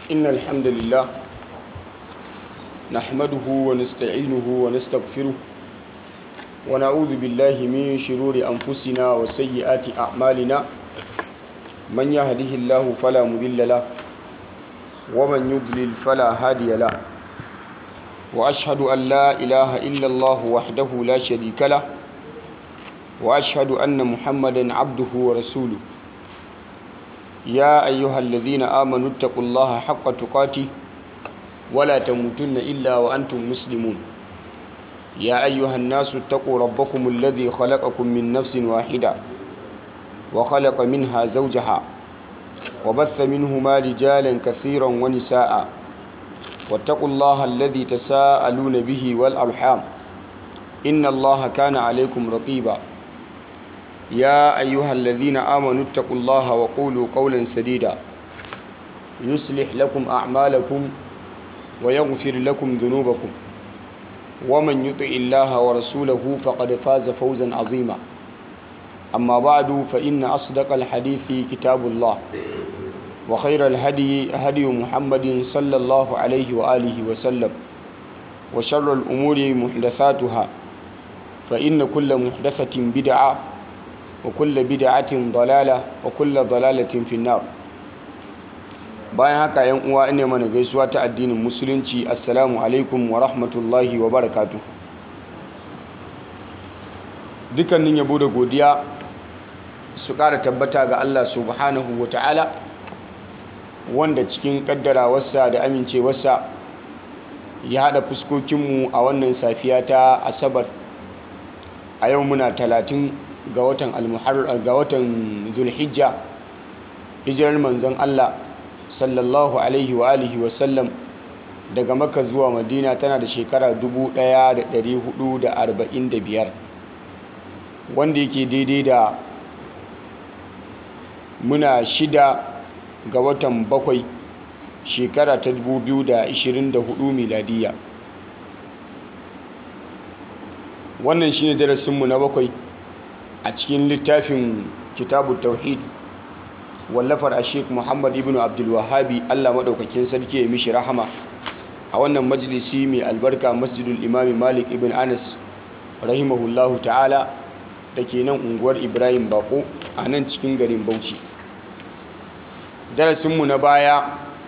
إن الحمد لله نحمده ونستعينه ونستغفره ونعوذ بالله من شرور أنفسنا وسيئات أعمالنا من يهده الله فلا مضل له ومن يضلل فلا هادي له وأشهد أن لا إله إلا الله وحده لا شريك له وأشهد أن محمدا عبده ورسوله يا أيها الذين آمنوا اتقوا الله حق تقاته ولا تموتن إلا وأنتم مسلمون يا أيها الناس اتقوا ربكم الذي خلقكم من نفس واحدة وخلق منها زوجها وبث منهما رجالا كثيرا ونساء واتقوا الله الذي تساءلون به والأرحام إن الله كان عليكم رقيبا يا أيها الذين آمنوا اتقوا الله وقولوا قولا سديدا يصلح لكم أعمالكم ويغفر لكم ذنوبكم ومن يطع الله ورسوله فقد فاز فوزا عظيما أما بعد فإن أصدق الحديث كتاب الله وخير الهدي هدي محمد صلى الله عليه وآله وسلم وشر الأمور محدثاتها فإن كل محدثة بدعة وكل بدعة ضلالة وكل ضلالة في النار bayan haka yan uwa ina mana gaisuwa ta addinin musulunci assalamu alaikum wa rahmatullahi wa barakatu dukkanin yabo da godiya su ƙara tabbata ga Allah subhanahu wa ta'ala wanda cikin ƙaddarawarsa da amincewarsa ya haɗa fuskokinmu a wannan safiya ta asabar a yau muna talatin ga watan almuharrar ga watan zulhijja hijirar manzon Allah sallallahu alaihi wa alihi wa sallam daga maka zuwa madina tana da shekara 1445 wanda yake daidai da muna shida ga watan bakwai shekara ta 2024 miladiya wannan shine darasinmu na bakwai a cikin littafin kitabu tauhid wallafar a sheik muhammad ibn abdulwahabi allah maɗaukakin sarki ya mishi rahama a wannan majalisi mai albarka masjidul imami malik ibn anas rahimahullahu ta'ala da ke nan unguwar ibrahim bako a nan cikin garin bauchi darasinmu na baya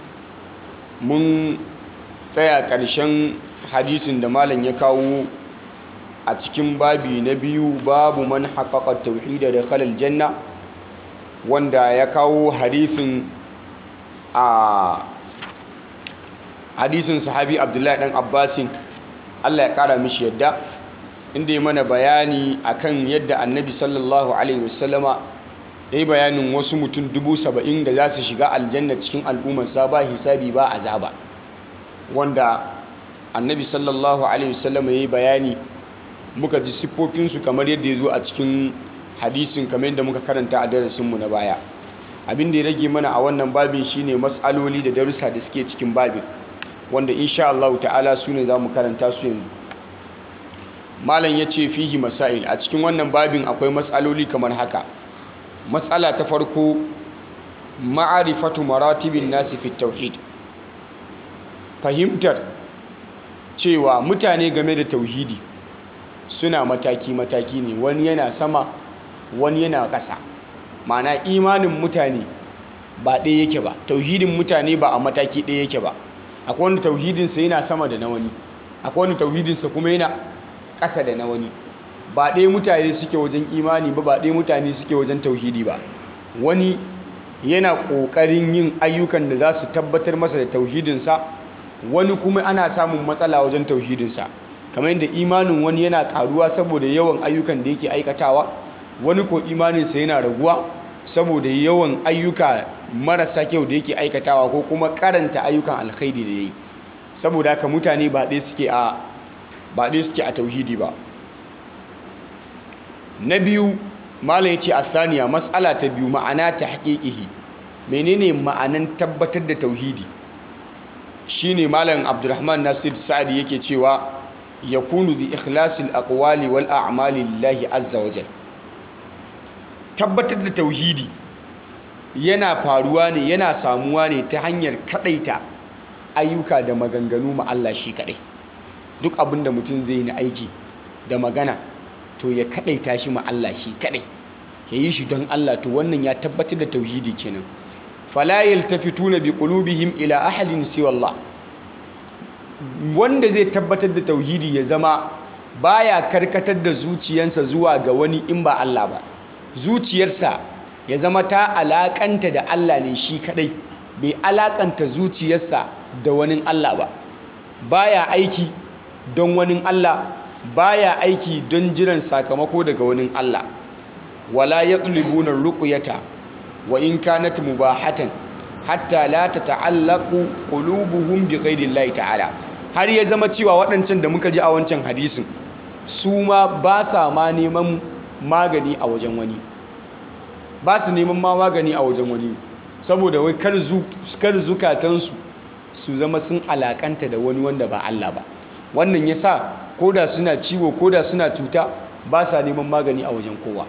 mun tsaya ƙarshen hadisin da malam ya kawo a cikin babi na biyu babu man haƙaƙa tauhida da khalal janna wanda ya kawo hadisin a hadisin sahabi abdullahi dan abbasin allah ya kara mishi yadda inda ya mana bayani akan yadda annabi sallallahu alaihi wasallama ya yi bayanin wasu mutum dubu saba'in da za su shiga aljanna cikin al'ummarsa ba hisabi ba azaba wanda annabi sallallahu alaihi wasallama ya yi bayani muka ji siffofinsu kamar yadda ya zo a cikin hadisin kamar yadda muka karanta a darasinmu na baya abin da ya rage mana a wannan babin shine matsaloli da darussa da suke cikin babin wanda insha Allah ta'ala su ne za mu karanta su yanzu malam ya ce fihi masail a cikin wannan babin akwai matsaloli kamar haka matsala ta farko ma'arifatu maratibin nasi fi tauhid fahimtar cewa mutane game da tauhidi suna mataki-mataki ne wani yana sama wani yana ƙasa mana imanin mutane ba ɗaya yake ba tauhidin mutane ba a mataki ɗaya yake ba akwai wani tauhidinsa yana sama da na wani akwai wani tauhidinsa kuma yana ƙasa da na wani ba ɗaya mutane suke wajen imani ba ba ɗaya mutane suke wajen tauhidi ba wani yana ƙoƙarin yin ayyukan da za su tabbatar masa da tauhidinsa wani kuma ana samun matsala wajen tauhidinsa kamar yadda imanin wani yana karuwa saboda yawan ayyukan da yake aikatawa wani ko imaninsa yana raguwa saboda yawan ayyuka marasa kyau da yake aikatawa ko kuma karanta ayyukan alkhairi da yayi saboda haka mutane ba ɗaya suke a ba ɗaya suke a tauhidi ba na biyu malam yace asaniya mas'ala ta biyu ma'ana ta haƙiƙihi menene ma'anan tabbatar da tauhidi shine malam abdurrahman nasir sa'adi yake cewa yakunu bi ikhlasil aqwali wal a'mali lillahi azza wajal tabbatar da tauhidi yana faruwa ne yana samuwa ne ta hanyar kadaita ayyuka da maganganu ma Allah shi kadai duk abin da mutum zai na aiki da magana to ya kadaita shi ma Allah shi kadai ya yi shi don Allah to wannan ya tabbatar da tauhidi kenan fala yaltafituna bi qulubihim ila ahadin siwa Allah wanda zai tabbatar da tauhidi ya zama baya karkatar da zuciyarsa zuwa ga wani in ba Allah ba zuciyarsa ya zama ta alakanta da Allah ne shi kadai bai alakanta zuciyarsa da wani Allah ba baya aiki don wani Allah baya aiki don jiran sakamako daga wani Allah wala yatlubuna ruqyata wa in kanat mubahatan hatta la tata'allaqu qulubuhum bi ghayri ta'ala har ya zama cewa waɗancan da muka ji a wancan hadisin su ma ba sa ma neman magani a wajen wani ba su neman ma magani a wajen wani saboda wai kar zukatansu su zama sun alakanta da wani wanda ba Allah ba wannan ya sa koda suna ciwo koda suna cuta ba sa neman magani a wajen kowa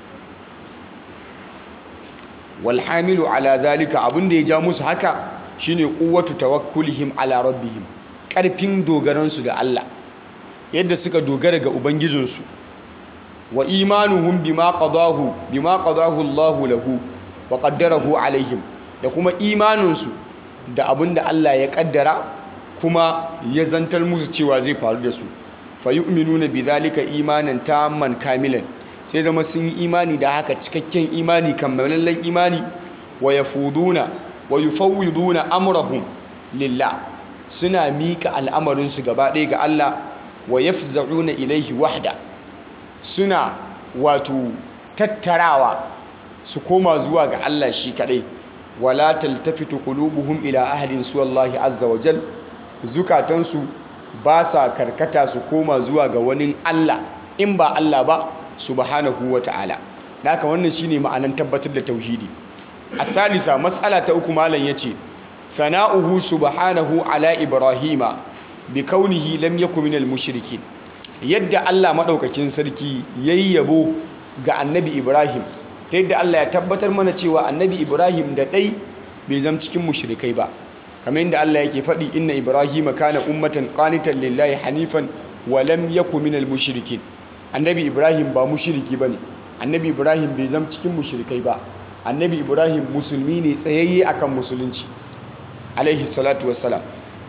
walhamilu ala zalika abinda ya ja musu haka shine quwwatu tawakkulihim ala rabbihim karfin dogaransu da Allah yadda suka dogara ga ubangijinsu wa imanuhum bima qadahu bima qadahu Allahu lahu wa qaddarahu alaihim da kuma imaninsu da abinda Allah ya kaddara kuma ya zantar musu cewa zai faru da su fa yu'minuna bidhalika imanan tamman kamilan sai zama sun yi imani da haka cikakken imani kammalallen imani wa yafuduna wa yufawwiduna amrahum lillah suna mika al'amarinsu gaba ɗaya ga Allah wa yafza'una ilaihi wahda suna wato tattarawa su koma zuwa ga Allah shi kadai wala taltafitu qulubuhum ila ahadin suwallahi azza wa jal zukatansu ba sa karkata su koma zuwa ga wani Allah in ba Allah ba subhanahu wa ta'ala haka wannan shine ma'anan tabbatar da tauhidi asalisa mas'ala ta uku malam yace sana'uhu subhanahu ala ibrahima bi kaunihi lam yakun minal mushrikin yadda Allah madaukakin sarki yayi yabo ga annabi Ibrahim ta yadda Allah ya tabbatar mana cewa annabi Ibrahim da dai bai zama cikin mushrikai ba kamar yadda Allah yake faɗi inna Ibrahima kana ummatan qanitan lillahi hanifan wa lam yakun minal mushrikin annabi Ibrahim ba mushriki bane annabi Ibrahim bai zama cikin mushrikai ba annabi Ibrahim musulmi ne tsayayye akan musulunci alaihi salatu wassalam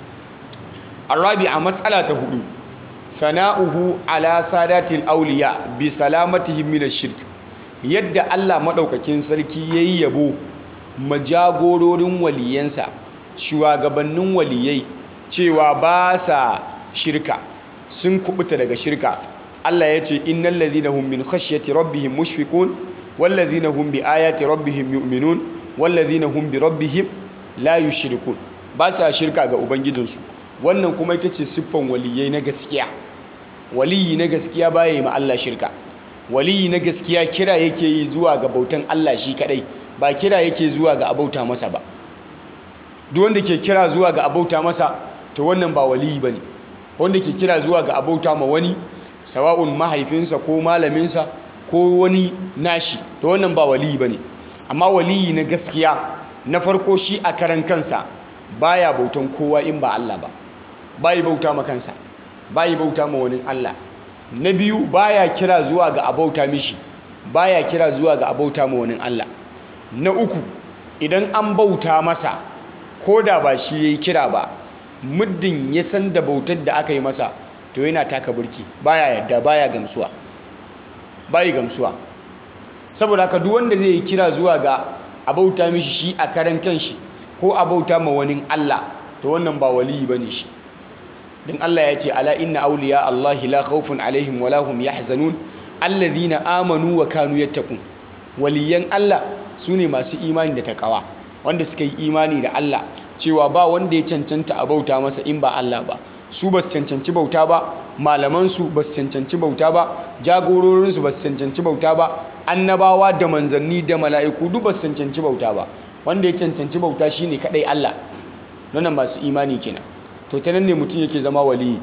الرابعة مسألة هدو ثناؤه على سادات الأولياء بسلامتهم من الشرك yadda Allah maɗaukakin sarki ya yi yabo majagororin waliyansa shugabannin waliyai cewa ba sa shirka sun kubuta daga shirka Allah ya ce innal ladhina hum min khashyati rabbihim mushfiqun wal ladhina hum bi ayati rabbihim yu'minun wal ladhina hum bi rabbihim la yushrikun ba sa shirka ga ubangijinsu wannan kuma ita ce siffan waliyai na gaskiya waliyi na gaskiya baya yi ma Allah shirka waliyi na gaskiya kira yake yi zuwa ga bautan Allah shi kadai ba kira yake zuwa ga abauta masa ba duk wanda ke kira zuwa ga abauta masa to wannan ba waliyi bane wanda ke kira zuwa ga abauta ma wani sawa'un mahaifinsa ko malaminsa ko wani nashi to wannan ba waliyi bane amma waliyi na gaskiya na farko shi a karan kansa baya bautan kowa in ba Allah ba bayi bauta ma kansa bayi bauta ma wani Allah na biyu baya kira zuwa ga abauta mishi baya kira zuwa ga abauta ma wani Allah na uku idan an bauta masa ko da ba shi yayi kira ba muddin ya san da bautar da aka yi masa to yana taka burki baya yadda baya gamsuwa bayi gamsuwa saboda haka duk wanda zai yi kira zuwa ga abauta mishi shi a karan kanshi ko abauta ma wani Allah to wannan ba waliyi bane shi dan Allah ya ce ala inna awliya Allah la khawfun alaihim wala hum yahzanun alladhina amanu wa kanu yattaqun waliyan Allah sune masu imani da takawa wanda suka yi imani da Allah cewa ba wanda ya cancanta a bauta masa in ba Allah ba su ba su cancanci bauta ba malaman su ba su cancanci bauta ba jagororin su ba su cancanci bauta ba annabawa da manzanni da mala'iku duk ba su cancanci bauta ba wanda ya cancanci bauta shine kadai Allah nan masu imani kenan to ta nan ne mutum yake zama waliyi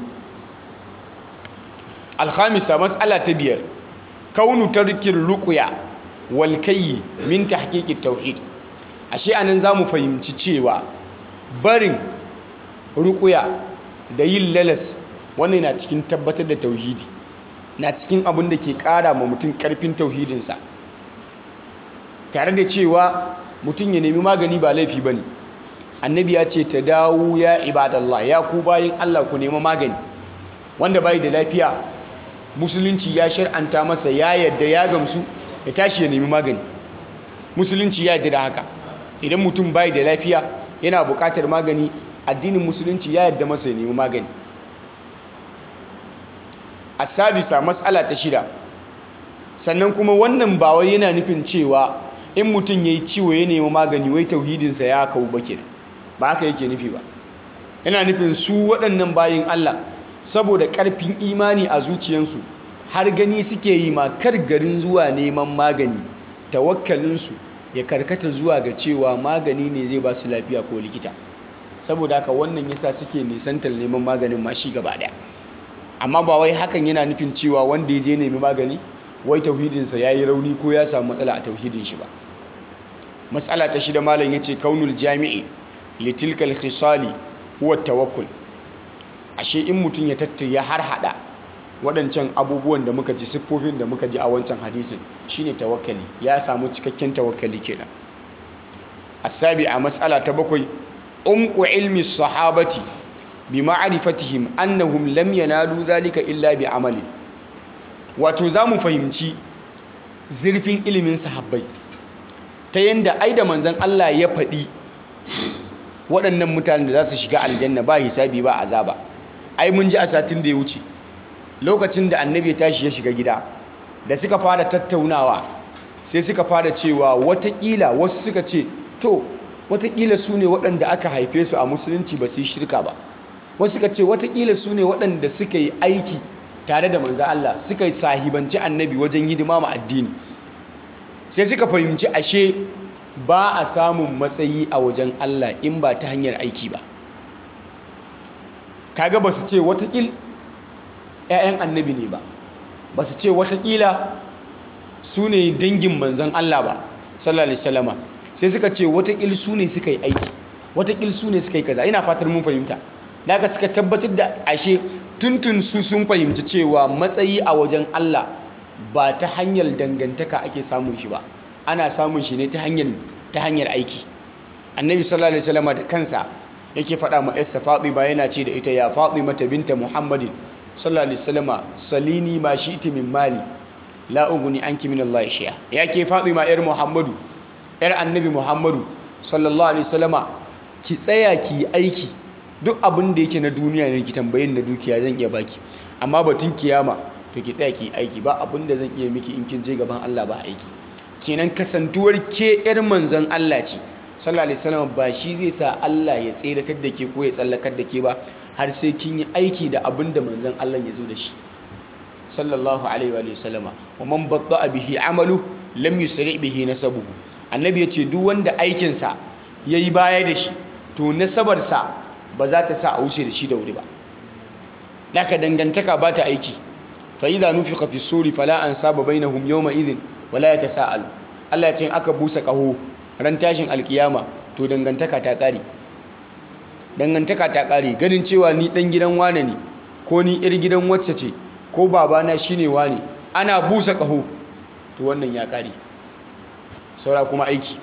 alhamisa matsala ta biyar kaunu tarkin ruqya wal kayyi min tahqiqit tauhid ashe anan za mu fahimci cewa barin rukuya da yin lalas wannan na cikin tabbatar da tauhidi na cikin abin da ke ƙara ma mutum ƙarfin tauhidinsa tare da cewa mutum ya nemi magani ba laifi ba ne annabi ya ce ta dawo ya ibadallah ya ku bayin allah ku nemi magani wanda bai da lafiya musulunci ya shar'anta masa ya yadda ya gamsu ya tashi ya nemi magani musulunci ya yadda da haka idan mutum bai da lafiya yana buƙatar magani addinin musulunci ya yadda masa ya nemi magani a sadisa matsala ta shida sannan kuma wannan ba wai yana nufin cewa in mutum ya yi ciwo ya nemi magani wai tauhidinsa ya kawo bake ba haka yake nufi ba yana nufin su waɗannan bayin Allah saboda ƙarfin imani a zuciyansu har gani suke yi ma kar garin zuwa neman magani tawakkalinsu ya karkata zuwa ga cewa magani ne zai ba su lafiya ko likita saboda haka wannan yasa suke nisantar neman maganin ma shi gaba ɗaya amma ba wai hakan yana nufin cewa wanda ya je nemi magani wai tauhidinsa ya yi rauni ko ya samu matsala a tauhidin shi ba matsala ta shida malam ya ce kaunul jami'i litilkal khisali huwa tawakkul ashe in mutum ya tattaya har hada waɗancan abubuwan da muka ji siffofin da muka ji a wancan hadisin shine tawakkali ya samu cikakken tawakkali kenan asabi a matsala ta bakwai umqu ilmi sahabati bi ma'rifatihim annahum lam yanalu zalika illa bi amali wato zamu fahimci zurfin ilimin sahabbai ta yanda ai da manzon Allah ya faɗi waɗannan mutanen da za su shiga aljanna ba hisabi ba azaba ai mun ji a satin da ya wuce lokacin da annabi ya tashi ya shiga gida da suka fara tattaunawa sai suka fara cewa watakila wasu suka ce to watakila su ne waɗanda aka haife su a musulunci ba su yi shirka ba wasu suka ce watakila su ne waɗanda suka yi aiki tare da manzo Allah suka yi sahibanci annabi wajen hidima ma addini sai suka fahimci ashe ba a samun matsayi a wajen Allah in ba ta hanyar aiki ba kaga ba su ce watakil 'ya'yan annabi ne ba ba su ce watakila su ne dangin manzon Allah ba sallallahu alaihi wasallama sai suka ce watakil su ne suka yi aiki watakil su ne suka yi kaza ina fatar mun fahimta daga suka tabbatar da ashe tuntun su sun fahimci cewa matsayi a wajen Allah ba ta hanyar dangantaka ake samun shi ba ana samun shi ne ta hanyar ta hanyar aiki annabi sallallahu alaihi wasallam da kansa yake faɗa ma yarsa Fatima yana ce da ita ya Fatima ta binta Muhammadin sallallahu alaihi wasallam salini ma shi'ti min mali la uguni anki min Allah shay'a yake Fatima yar Muhammadu yar annabi Muhammadu sallallahu alaihi wasallam ki tsaya ki aiki duk abin da yake na duniya ne ki tambayin da dukiya zan iya baki amma batun kiyama to ki tsaya ki aiki ba abin da zan iya miki in kin je gaban Allah ba aiki kenan kasantuwar ke yar manzon Allah ce sallallahu alaihi wasallam ba shi zai sa Allah ya tseratar da ke ko ya tsallakar da ke ba har sai kin yi aiki da abin da manzon Allah ya zo da shi sallallahu alaihi wa sallama wa man batta bihi amalu lam yusri bihi nasabuhu annabi ya ce duk wanda aikin sa yayi baya da shi to nasabar sa ba za ta sa a wuce da shi da wuri ba laka dangantaka ba ta aiki fa idza nufiqa fi suri fala ansaba bainahum yawma idhin wala yatasaalu Allah ya ce aka busa kaho ran tashin alkiyama to dangantaka ta kare dangantaka ta kare ganin cewa ni dan gidan wane ne ko ni ir gidan wacce ce ko babana shine wane ana busa kaho to wannan ya kare saura kuma aiki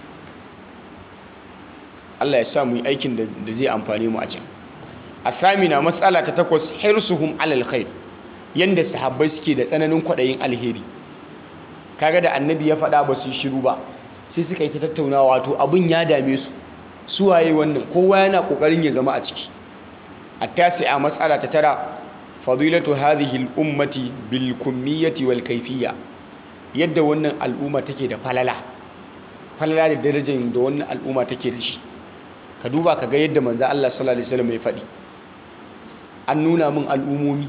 Allah ya sa mu yi aikin da zai amfane mu a can asamina matsala ta takwas hirsuhum alal khair yanda sahabbai suke da tsananin kwaɗayin alheri kaga da annabi ya faɗa ba su shiru ba sai suka yi ta tattaunawa wato abin ya dame su su waye wannan kowa yana kokarin ya zama a ciki a matsala ta tara fadilatu hadhihi al-ummati bil kummiyati wal kayfiyya yadda wannan al'umma take da falala falala da darajar da wannan al'umma take da shi ka duba ka ga yadda manzo Allah sallallahu alaihi wasallam ya faɗi an nuna min al'umomi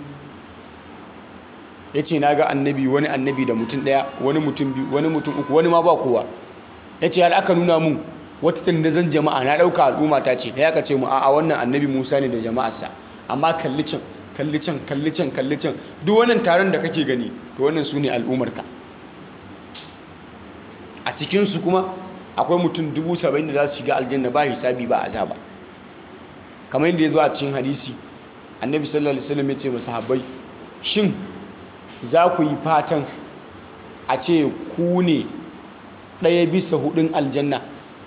yace naga annabi wani annabi da mutum daya wani mutum biyu wani mutum uku wani ma ba kowa yace har aka nuna mun wata tandazan jama'a na dauka al'umma ta ce ya ce mu a'a wannan annabi Musa ne da jama'arsa amma kalli can kalli can kalli can kalli can duk wannan taron da kake gani to wannan su ne al'ummarka a cikinsu kuma akwai mutum dubu saba'in da za su shiga aljanna ba hisabi ba azaba kamar yadda ya zo a cikin hadisi annabi sallallahu alaihi wasallam ya ce masahabbai shin za ku yi fatan a ce ku ne ɗaya bisa hudun aljanna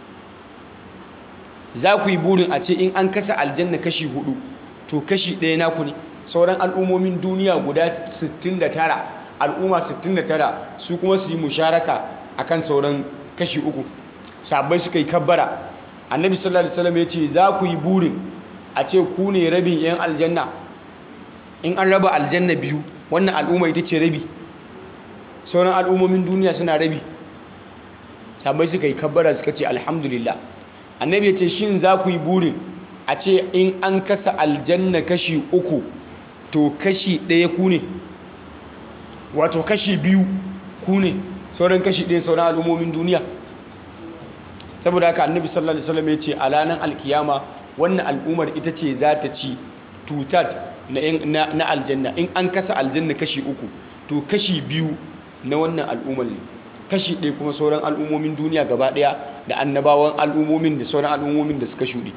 za ku yi burin a ce in an kasa aljanna kashi hudu to kashi ɗaya naku ne sauran al'ummomin duniya guda 69 al'umma 69 su kuma su yi musharaka akan sauran kashi uku sabbai suka yi kabbara annabi sallallahu alaihi wasallam ya ce za ku yi burin a ce ku ne rabin yan aljanna in an raba aljanna biyu wannan al'umma ita ce rabi sauran al'ummomin duniya suna rabi sabbai suka yi kabbara suka ce alhamdulillah annabi ya ce shin za ku yi burin a ce in an kasa aljanna kashi uku to kashi ɗaya ku ne wato kashi biyu ku ne sauran kashi ɗaya sauran al'ummomin duniya saboda haka annabi sallallahu alaihi wasallam ya ce a ranar alkiyama wannan al'ummar ita ce za ta ci tutat na aljanna in an kasa aljanna kashi uku to kashi biyu na wannan al'ummar ne kashi ɗaya kuma sauran al'ummomin duniya gaba ɗaya da annabawan al'ummomin da sauran al'ummomin da suka shuɗe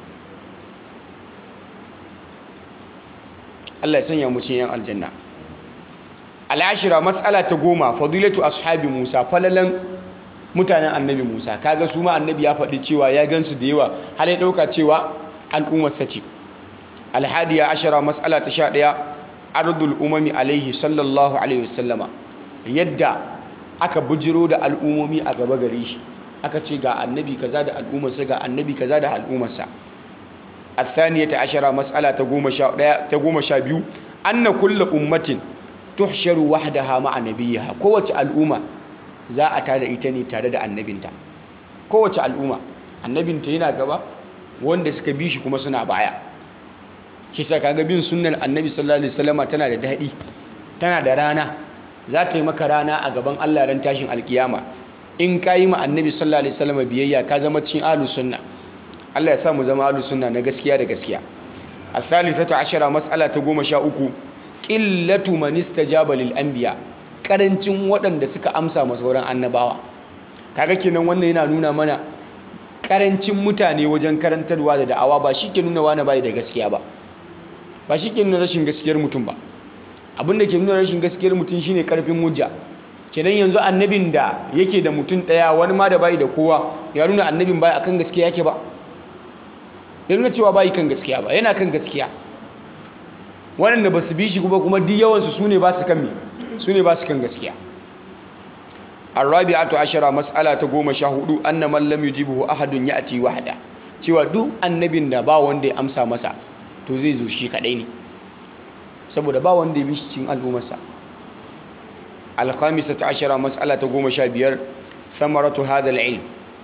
Allah ya sanya mu cikin yan aljanna al'ashira matsala ta goma fadilatu ashabi Musa falalan mutanen annabi Musa kaga su ma annabi ya faɗi cewa ya gansu da yawa har ya ɗauka cewa al'ummar sace alhadiya ashara matsala ta sha ɗaya ardul umami alaihi sallallahu alaihi wasallama yadda aka bujiro da al'umomi a gaba gare shi aka ce ga annabi kaza da al'ummarsa ga annabi kaza da al'ummarsa الثانية عشرة مسألة تقوم شا تقوم شابيو أن كل أمة تحشر وحدها مع نبيها قوة الأمة za a tada ita ne tare da annabinta kowace al'umma annabinta yana gaba wanda suka bi shi kuma suna baya kisa kaga bin sunnar annabi sallallahu alaihi wasallama tana da daɗi tana da rana za ta yi maka rana a gaban Allah ran tashin alkiyama in ka yi ma annabi sallallahu alaihi wasallama biyayya ka zama cikin ahlus sunna Allah ya sa mu zama ahlus sunna na gaskiya da gaskiya as-salisatu ashara mas'ala ta goma sha uku qillatu man istajaba lil anbiya karancin waɗanda suka amsa ma sauran annabawa kaga kenan wannan yana nuna mana karancin mutane wajen karantarwa da da'awa ba shi ke nuna wani bai da gaskiya ba ba shi ke nuna rashin gaskiyar mutum ba abin da ke nuna rashin gaskiyar mutum shine karfin hujja kenan yanzu annabin da yake da mutum ɗaya wani ma da bai da kowa ya nuna annabin bai akan gaskiya yake ba ya nuna cewa bai kan gaskiya ba yana kan gaskiya waɗanda ba su bi shi kuma kuma duk yawansu su ne ba su kan me su ne ba su kan gaskiya arabi'atu ashara mas'ala ta goma sha hudu anna man lam yujibuhu ahadun ya'ti wahda cewa duk annabin da ba wanda ya amsa masa to zai zo shi kadai ne saboda ba wanda ya bi shi cikin al'ummarsa alkhamisatu ashara mas'ala ta goma sha biyar samaratu hadha ilm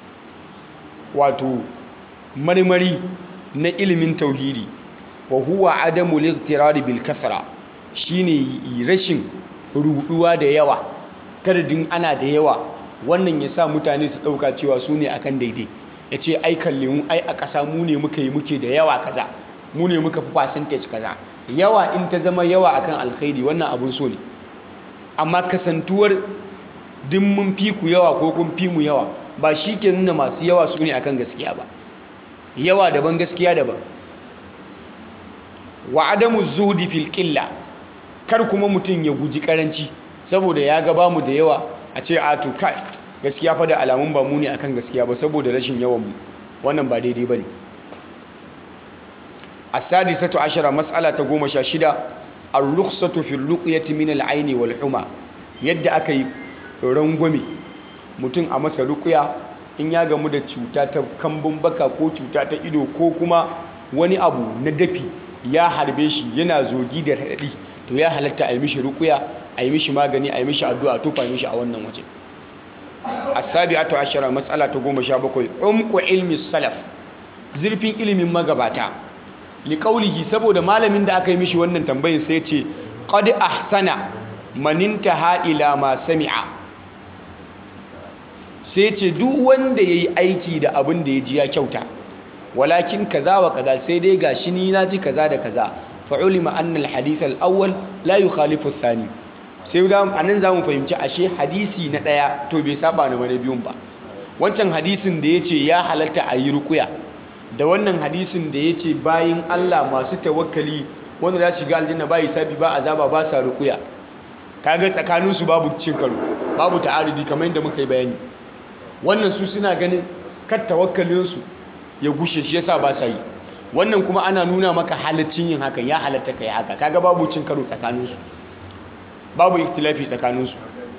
wato marmari na ilimin tauhidi wa huwa adamu liqtirari bil kasra shine rashin ruduwa da yawa kadadin ana da yawa wannan ya sa mutane su dauka cewa su ne akan daidai ya ce ai kalle mu ai a ƙasa mu ne muka yi muke da yawa kaza mu ne muka fi percentage kaza yawa in ta zama yawa akan alkhairi wannan abun so ne amma kasantuwar din mun fi ku yawa ko kun fi mu yawa ba shi ke nuna masu yawa su ne akan gaskiya ba yawa daban gaskiya daban wa adamu zuhdi fil qilla kar kuma mutum ya guji karanci saboda ya ga bamu da yawa a ce a to kai gaskiya fa da alamun ba mu ne akan gaskiya ba saboda rashin yawan mu wannan ba daidai bane as-sadisatu ashara mas'ala ta goma sha shida ar-rukhsatu fi ar-ruqyati min al-'ayni wal huma yadda aka yi rangwame mutum a masa ruqya in ya gamu da cuta ta kambun baka ko cuta ta ido ko kuma wani abu na dafi ya harbe shi yana zogi da raɗaɗi to ya halatta a yi mishi rukuya a yi mishi magani a yi mishi addu'a tufa mishi a wannan waje asabi'atu ashara matsala ta goma sha bakwai umku ilmi salaf zurfin ilimin magabata liqaulihi saboda malamin da aka yi mishi wannan tambayin sai ce qad ahsana man intaha ila ma sami'a sai ce duk wanda yayi aiki da abin da ya ji ya kyauta walakin kaza wa kaza sai dai gashi ni na ji kaza da kaza fa'ulima annal hadith al-awwal la yukhalifu ath-thani sai da anan zamu fahimci ashe hadisi na daya to bai saba na wani biyun ba wancan hadisin da ya ce ya halatta a yi rukuya da wannan hadisin da ya ce bayin Allah masu tawakkali wanda za su shiga aljanna ba hisabi ba azaba ba sa rukuya kaga tsakaninsu babu cin karo babu ta'arudi kamar yadda muka yi bayani wannan su suna ganin kar tawakkalinsu ya gushe shi yasa ba sa yi wannan kuma ana nuna maka halaccin yin hakan ya halatta kai haka kaga babu cin karo tsakaninsu babu ikhtilafi tsakaninsu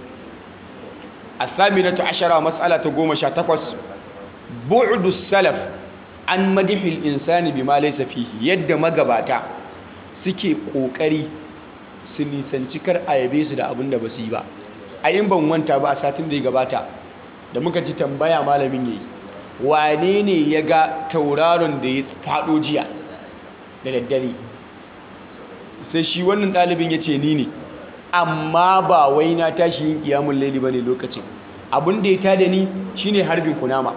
الثامنة عشرة مسألة قوم شاتقوس بعد السلف عن مدح الإنسان بما ليس فيه يد مغباتا suke kokari su nisanci kar a yabe su da abin da ba su yi ba a yin ban wanta ba a satin da ya gabata da muka ci tambaya malamin yayi wane ne ya ga tauraron da ya faɗo jiya da daddare sai shi wannan ɗalibin ya ce ni ne amma ba wai na tashi yin kiyamun laili bane lokacin abin da ya tada ni shine harbin kunama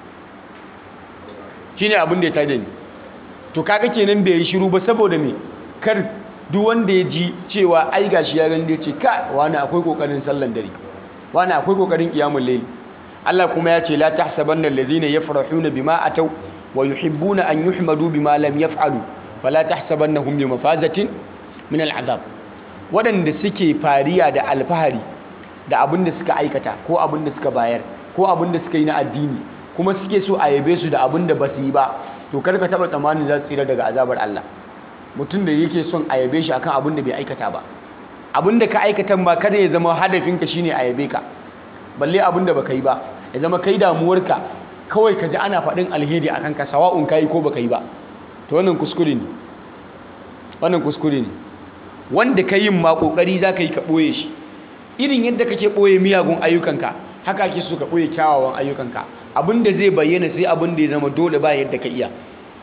shine abin da ya tada ni to kaga kenan bai yi shiru ba saboda me kar duk wanda ya ji cewa ai gashi ya gani ce ka wani akwai kokarin sallan dare wani akwai kokarin kiyamun laili Allah kuma ya ce la tahsabanna alladhina yafrahuna bima ataw wa yuhibbuna an yuhmadu bima lam yaf'alu fala tahsabannahum bi mafazatin min al'azab waɗanda suke fariya da alfahari da abin da suka aikata ko abin da suka bayar ko abin da suka yi na addini kuma suke so a yabe su da abin da ba su yi ba to kar ka taɓa tsammanin za su tsira daga azabar Allah mutum da yake son a yabe shi akan abin da bai aikata ba abin da ka aikatan ba kada ya zama hadafinka shine a yabe ka balle abin da baka yi ba ya zama kai damuwarka kawai ka ji ana faɗin alheri a kanka sawa'un ka yi ko baka yi ba to wannan kuskure ne wannan kuskure ne wanda ka yin ma kokari za ka yi ka ɓoye shi irin yadda kake ɓoye miyagun ayyukanka haka ake so ka ɓoye kyawawan ayyukanka abin da zai bayyana sai abin da ya zama dole ba yadda ka iya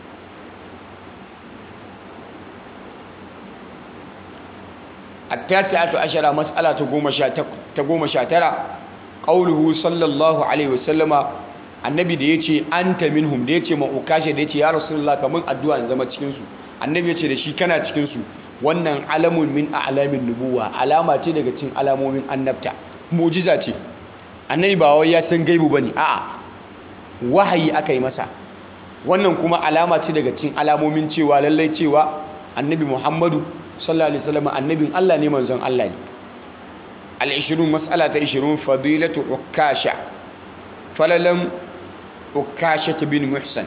التاسعة عشرة مسألة تقوم شاترة قوله صلى الله عليه وسلم annabi da ya ce an ta minhum da ya ce ma'ukashe da ya ce ya rasulullah kamar addu'a in zama cikinsu annabi ya ce da shi kana cikinsu wannan alamun min alamin nubuwa alama ce daga cikin alamomin annabta mujiza ce annabi ba wai ya san gaibu bane a'a wahayi aka yi masa wannan kuma alama ce daga cikin alamomin cewa lallai cewa annabi muhammadu sallallahu alaihi wasallam annabin Allah ne manzon Allah ne al-20 mas'ala ta 20 fadilatu ukasha falalam ukasha bin muhsan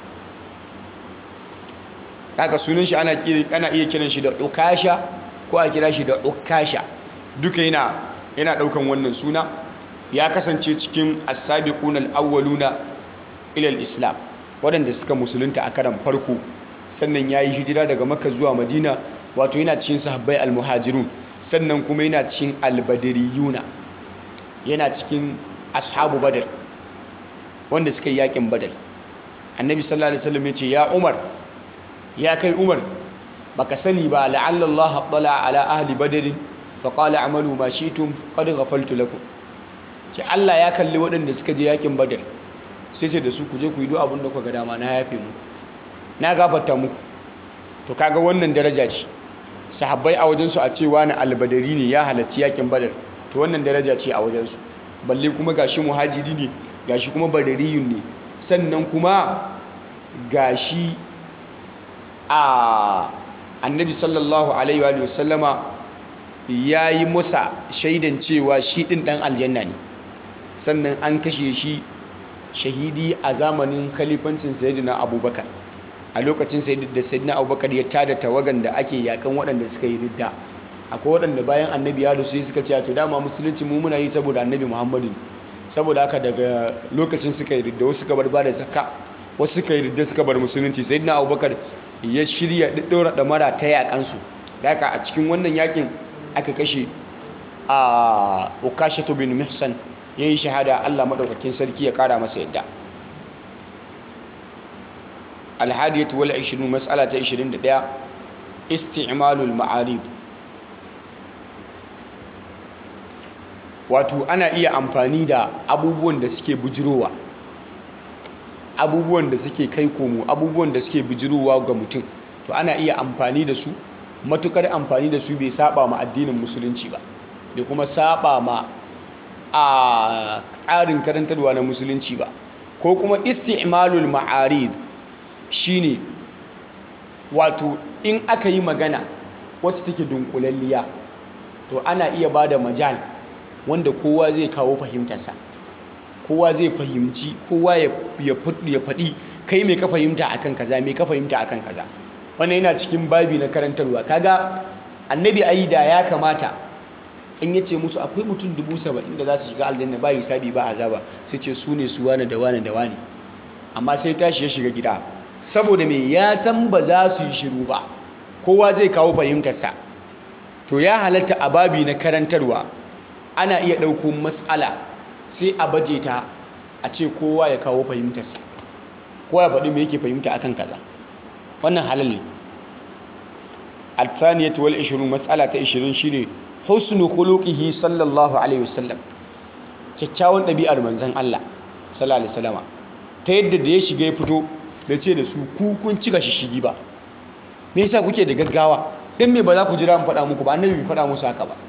kaga sunan shi ana ana iya kiran shi da ukasha ko a kira shi da ukasha duka yana yana daukan wannan suna ya kasance cikin as-sabiquna al-awwaluna ila al-islam waɗanda suka musulunta a karan farko sannan yayi hijira daga makka zuwa madina wato yana cikin sahabbai al-muhajirun sannan kuma yana cikin al-badriyuna yana cikin ashabu badr wanda suka yi yakin badr annabi sallallahu alaihi wasallam ya ce ya umar ya kai umar baka sani ba la'alla Allah tala ala ahli badr fa qala amalu ma shi'tum qad ghafaltu lakum ce Allah ya kalli waɗanda suka je yakin badr sai ce da su ku je ku yi duk abin da kuka ga dama na yafe mu na gafarta muku to kaga wannan daraja ce sahabbai a wajensu a cewa na albadari ne ya halarci yakin badar to wannan daraja ce a wajensu balle kuma gashi muhajiri ne gashi kuma badariyun ne sannan kuma gashi a annabi sallallahu alaihi wa sallama ya yi musa shaidan cewa shi ɗin ɗan aljanna ne sannan an kashe shi shahidi a zamanin khalifancin sayyidina abubakar a lokacin da sayyidina abubakar ya tada tawagan da ake yakan waɗanda suka yi ridda akwai waɗanda bayan annabi ya rasu suka ce to dama musulunci mu muna yi saboda annabi muhammadu saboda haka daga lokacin suka yi ridda wasu suka bar ba da zakka wasu suka yi ridda suka bar musulunci sayyidina abubakar ya shirya ɗaɗɗaura ɗamara ta yaƙansu da haka a cikin wannan yakin aka kashe a ukashatu bin mihsan ya yi shahada allah maɗaukakin sarki ya ƙara masa yadda alhadiyatu wal 20 mas'ala ta 21 isti'malul ma'arib wato ana iya amfani da abubuwan da suke bujirowa abubuwan da suke kai komo abubuwan da suke bujirowa ga mutum to ana iya amfani da su matukar amfani da su bai saba ma addinin musulunci ba bai kuma saba ma a tsarin karantarwa na musulunci ba ko kuma isti'malul ma'arid shine wato in aka yi magana wacce take dunkulalliya to ana iya ba da majal wanda kowa zai kawo fahimtarsa kowa zai fahimci kowa ya faɗi kai mai ka fahimta akan kaza mai ka fahimta akan kaza wannan yana cikin babi na karantarwa kaga annabi ayi da ya kamata in ya ce musu akwai mutum dubu saba'in da za su shiga aljanna ba hisabi ba azaba sai ce su ne su wane da wane da wane amma sai tashi ya shiga gida saboda me ya san ba za su yi shiru ba kowa zai kawo fahimtarsa to ya halatta a babi na karantarwa ana iya ɗauko matsala sai a baje ta a ce kowa ya kawo fahimtarsa kowa ya faɗi me yake fahimta akan kaza wannan halal ne al-thaniyatu wal 20 matsala ta 20 shine husnu khuluqihi sallallahu alaihi wasallam kyakkyawan ɗabi'ar manzon Allah sallallahu alaihi wasallama ta yadda da ya shiga ya fito da ce da su ku kun cika shishigi ba me yasa kuke da gaggawa dan me ba za ku jira mu faɗa muku ba annabi bai faɗa musu haka ba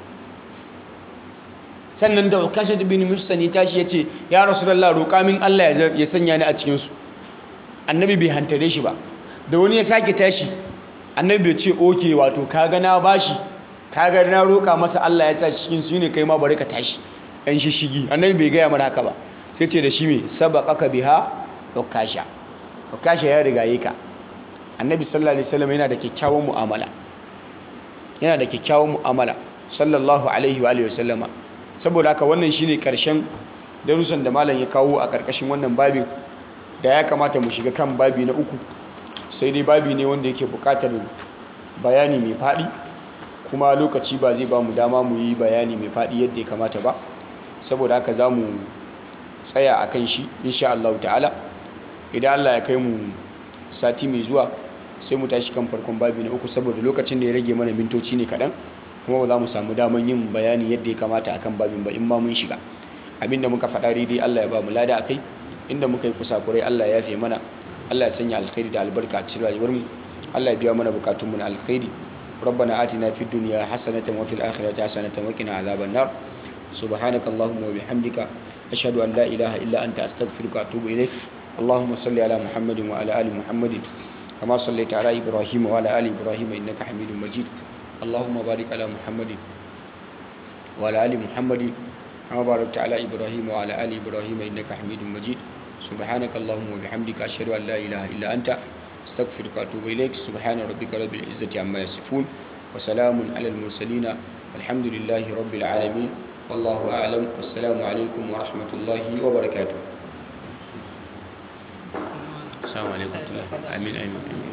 sannan da kashe bin musani tashi ya ce ya rasulullah roƙa min Allah ya sanya ni a cikin su annabi bai hantare shi ba da wani ya sake tashi annabi bai ce oke wato kaga na bashi kaga na roƙa masa Allah ya tashi cikin su ne kai ma bari ka tashi ɗan shishigi annabi bai gaya mana haka ba sai ce da shi me sabaqaka biha ukasha ukasha ya riga yi ka annabi sallallahu alaihi wasallam yana da kyakkyawan mu'amala yana da kyakkyawan mu'amala sallallahu alaihi wa alihi wasallama saboda haka wannan shine karshen darussan da malam ya kawo a karkashin wannan babin da ya kamata mu shiga kan babi na uku sai dai babi ne wanda yake bukatar bayani mai faɗi kuma lokaci ba zai ba mu dama mu yi bayani mai faɗi yadda ya kamata ba saboda haka za mu tsaya a kan shi insha Allah ta'ala idan Allah ya kai mu sati mai zuwa sai mu tashi kan farkon babi na uku saboda lokacin da ya rage mana mintoci ne kaɗan kuma ba za mu samu daman yin bayani yadda ya kamata akan babin ba in ma mun shiga abinda muka faɗa daidai Allah ya ba mu lada akai inda muka yi kusakurai Allah ya yafe mana Allah ya sanya alkhairi da albarka a cikin rayuwar mu Allah ya biya mana bukatun mu na alkhairi ربنا آتنا في الدنيا حسنة وفي الآخرة حسنة وقنا عذاب النار سبحانك اللهم وبحمدك أشهد أن لا إله إلا أنت أستغفرك وأتوب إليك اللهم صل على محمد وعلى آل محمد كما صليت على إبراهيم وعلى آل إبراهيم إنك حميد مجيد اللهم بارك على محمد وعلى آل محمد كما باركت على إبراهيم وعلى آل إبراهيم إنك حميد مجيد سبحانك اللهم وبحمدك أشهد أن لا إله إلا أنت أستغفرك وأتوب إليك سبحان ربك رب العزة عما يصفون وسلام على المرسلين والحمد لله رب العالمين والله أعلم والسلام عليكم ورحمة الله وبركاته السلام عليكم ورحمة الله آمين آمين, آمين.